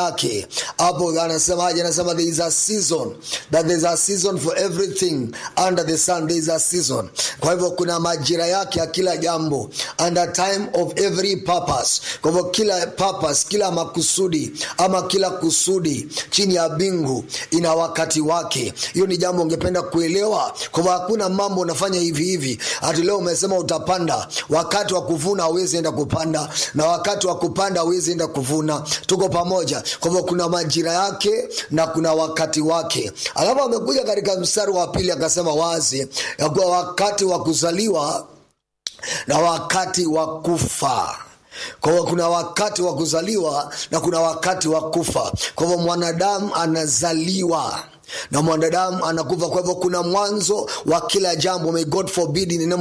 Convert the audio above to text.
yake hapo anasemaje anasema there is a season that there is a season for everything under the sun there is a season kwa hivyo kuna majira yake ya kila jambo and a time of every purpose kwa hivyo kila purpose kila makusudi ama kila kusudi chini ya bingu ina wakati wake hiyo ni jambo ungependa kuelewa kwa hivyo hakuna mambo unafanya hivi hivi hati leo umesema utapanda wakati wa kuvuna hauwezi enda kupanda na wakati wa kupanda hauwezi enda kuvuna tuko pamoja kwa hivyo kuna majira yake na kuna wakati wake alafu amekuja katika mstari wa pili akasema wazi ya kuwa wakati wa kuzaliwa na wakati wa kufa kwa hivyo kuna wakati wa kuzaliwa na kuna wakati wa kufa kwa hivyo mwanadamu anazaliwa na mwanadamu anakufa kwa hivyo kuna mwanzo wa kila jambo may god forbid in the name of